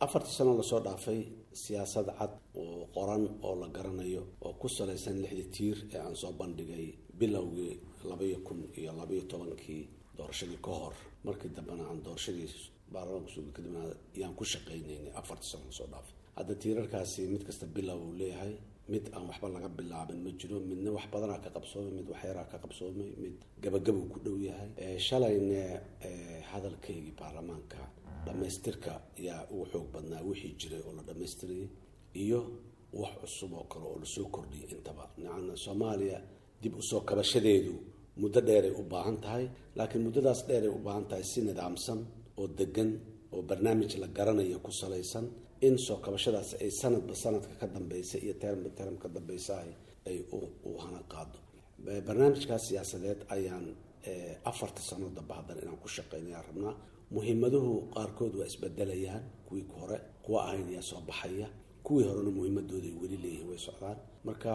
afartii sano lasoo dhaafay siyaasad cad oo qoran oo la garanayo oo ku salaysan lixdii tiir ee aan soo bandhigay bilowgii labaiyo kun iyo labaiyo tobankii doorashadii ka hor markii dambena aan doorashadii baarlamaanka suuga kadibna yaan ku shaqaynaynay afartii sano lasoo dhaafay hadda tiirarkaasi mid kasta bilow uu leeyahay mid aan waxba laga bilaabin ma jiro midna wax badanaa ka qabsoomay mid waxyaraa ka qabsoomay mid gabagabuu ku dhow yahay shalayne hadalkaygii baarlamaanka dhamaystirka yaa ugu xoog badnaa wixii jiray oo la dhamaystirayay iyo wax cusub oo kale oo lasoo kordhiyay intaba nacana soomaaliya dib usoo kabashadeedu muddo dheeray u baahan tahay laakiin muddadaas dheeray u baahan tahay si nidaamsan oo degan oo barnaamij la garanayo ku salaysan in soo kabashadaas ay sanadba sanadka ka dambeysa iyo termba term ka dambeysa ay u hana qaado barnaamijkaas siyaasadeed ayaan afarta sano damba haddana inaan ku shaqeynayaan rabnaa muhiimaduhu qaarkood waa isbedelayaan kuwii hore kuwa ahayn ayaa soo baxaya kuwii horena muhiimadooda ay weli leeyihiin way socdaan marka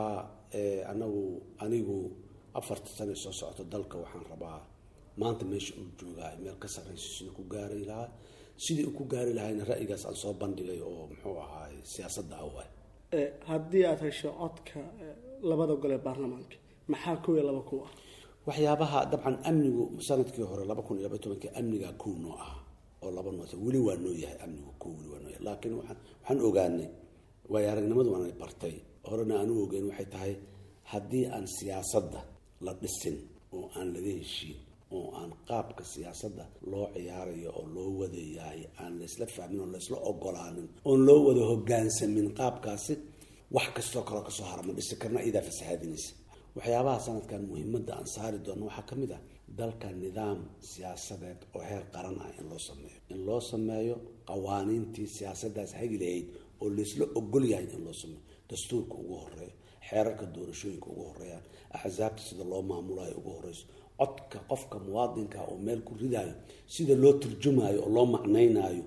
anagu anigu afarta sano soo socoto dalka waxaan rabaa maanta meesha uu joogaa meel ka sarreyso sidii ku gaari lahaa sidii uu ku gaari lahayna ra'yigaas aan soo bandhigay oo muxuu ahaay siyaasadda awaay haddii aada hesho codka labada gole baarlamaanka maxaa kow iyo laba kuw ah waxyaabaha dabcan amnigu sanadkii hore laba kun iyo laba tobankii amnigaa kow noo ah oo laba noota weli waa noo yahay amnigu kow weli waa noo yahay laakiin waxaan waxaan ogaanay waayo aragnimadu waanay bartay horena aan u ogeyn waxay tahay haddii aan siyaasadda la dhisin oo aan laga heshiin oo aan qaabka siyaasadda loo ciyaarayo oo loo wadayahay aan laysla fahmin oo laysla ogolaanin oon loo wada hogaansamin qaabkaasi wax kastoo kaloo kasoo harama dhisi karna iyadaa fasahaadinaysa waxyaabaha sanadkan muhiimadda aan saari doono waxaa ka mid ah dalka nidaam siyaasadeed oo heer qaran ah in loo sameeyo in loo sameeyo qawaaniintii siyaasaddaas hagi lahayd oo laysla ogol yahay in loo sameeyo dastuurka ugu horeeyo xeerarka doorashooyinka ugu horeeyaan axsaabta sida loo maamulayo ugu horeyso codka qofka muwaadinka oo meel ku ridaayo sida loo turjumaayo oo loo macnaynaayo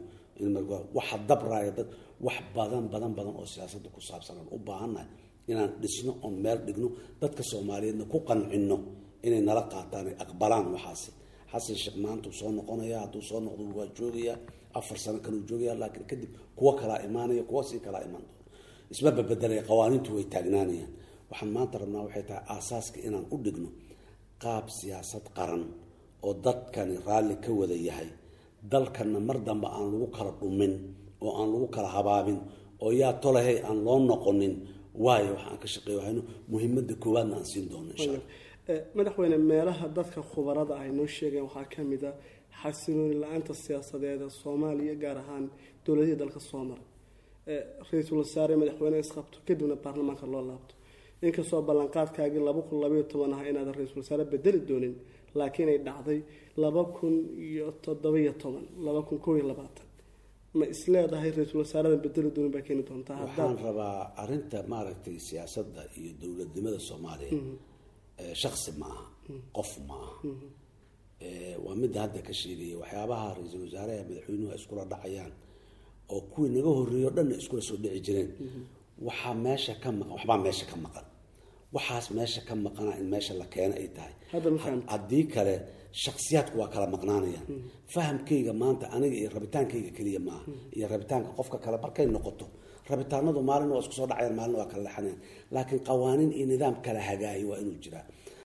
waxa dabraayo dad wax badan badan badan oo siyaasadda ku saabsan aan u baahannahay inaan dhisno oon meel dhigno dadka soomaaliyeedna ku qancino inay nala qaataan ay aqbalaan waxaasi xasan sheekh maanta uu soo noqonaya hadduu soo noqdo waa joogayaa afar sano kaleu joogaya laakiin kadib kuwo kalaa imaanaya kuwo sii kalaa imaan doono isma babedelaya qawaaniintu way taagnaanayaan waxaan maanta rabnaa waxay tahay aasaaska inaan u dhigno qaab siyaasad qaran oo dadkani raalli ka wada yahay dalkana mar dambe aan lagu kala dhumin oo aan lagu kala habaabin oo yaa tolahay aan loo noqonin waayo waxaan ka shaqeey wahayno muhiimada koowaadna aan siin doono insha alla madaxweyne meelaha dadka khubarada ay noo sheegeen waxaa ka mid a xasilooni la-aanta siyaasadeeda soomaaliya gaar ahaan dowladihii dalka soo maray ra-iisul wasaare madaxweyne isqabto kadibna baarlamaanka loo laabto inkastoo ballanqaadkaagii laba kun labaiyo toban ah inaadan ra-iisul wasaare bedeli doonin laakiin ay dhacday laba kun iyo todobaiyo toban laba kun kow iyo labaatan ma isleedahay ra-iisul wasaaradan bedeli doonin baa keeni doontaa waxaan rabaa arinta maaragtay siyaasadda iyo dowladnimada soomaaliya shaksi ma aha qof ma aha waa midda hadda ka sheegaya waxyaabaha ra-iisul wasaaraha madaxweynuhu ay iskula dhacayaan oo kuwii naga horreeyey o dhanna iskula soo dhici jireen waxaa meesha ka maqan waxbaa meesha ka maqan waxaas meesha ka maqana in meesha la keeno ay tahay haddii kale shaksiyaadku waa kala maqnaanayaan fahamkayga maanta aniga iyo rabitaankayga keliya maaha iyo rabitaanka qofka kale markay noqoto rabitaanadu maalin waa isku soo dhacayaan maalin waa kala lexanayaan laakiin qawaaniin iyo nidaam kala hagaayo waa inuu jiraa